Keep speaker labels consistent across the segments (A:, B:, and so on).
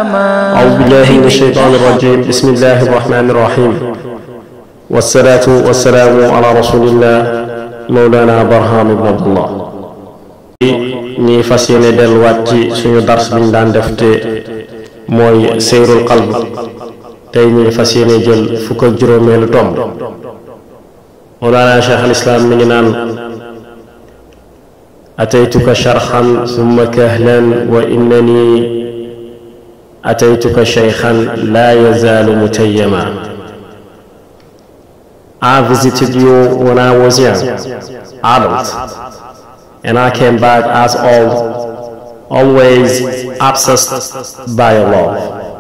A: أعوذ بالله من الشيطان الرجيم بسم الله الرحمن الرحيم والصلاة والسلام على رسول الله مولانا برهام بن عبد الله ñi fas yéene delluwaat ci suñu dars biñ daan def te mooy seyrul qalb tey ñi fas yéene jël fukk ak juróomeelu tomb مولانا شيخ الإسلام من نان أتيتك شرحا ثم كهلا وإنني أتيتك شيخا لا يزال متيما I visited you when I was young, adult, and I came back as old, always obsessed by your love.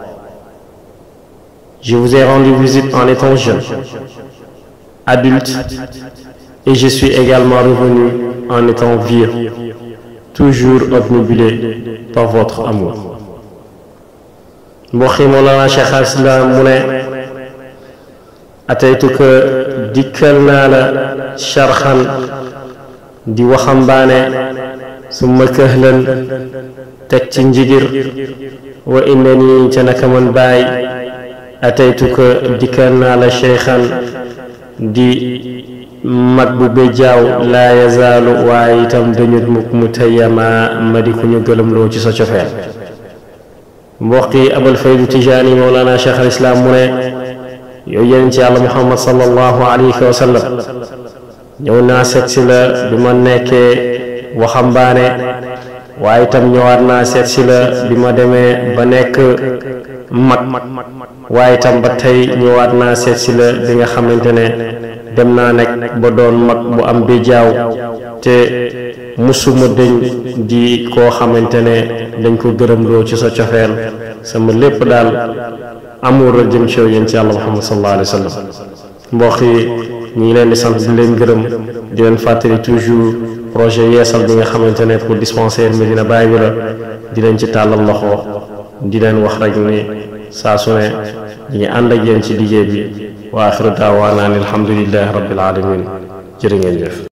A: Je vous ai rendu visite en étant jeune, adulte, et je suis également revenu en étant vieux, toujours obnubilé par votre amour. mbokk yi Mawlana Cheikh al Islam mu ne ataytuka dikkal naa la sharxan di waxambaane summa këhlan teg ci njigir wa inna nii ca naka man baay ataytuka dikkal naa la cheikhan di mag bu béjjaaw laa yazaalu waaye itam dañu mukk mu tayyama ma di ku ñu gëlëmloo ci sa cofeel mbokk yi abal faydu tijaani mawlana cheikh al islam mu ne yow yéen ci yàlla muhammad sallallahu alayhi wa sallam ñëw naa seet si la bi ma nekkee waxambaane waaye itam ñëwaat naa seet si la bi ma demee ba nekk mag waaye itam ba tey ñëwaat naa seet si la bi nga xamante ne dem naa nekk ba doon mag bu am béjaaw te musuma dëñ di koo xamante ne dañ ko gërëmloo ci sa cofeel sama lépp daal amour la jëm ci yéen ci yàlla muhammad sallallahu alayhi wa sallam mbokk yi ñu ngi leen di sant di leen gërëm di leen fàttali toujours projet yeesal bi nga xamante ne pour dispensaire Medina Baye bi la di leen ci tàllal loxo di leen wax rek ni saa su ne ñu ngi ànd ak yéen ci liggéey bi wa axiru daawaana an alhamdulillahi rabbil alamin jërë ngeen jëf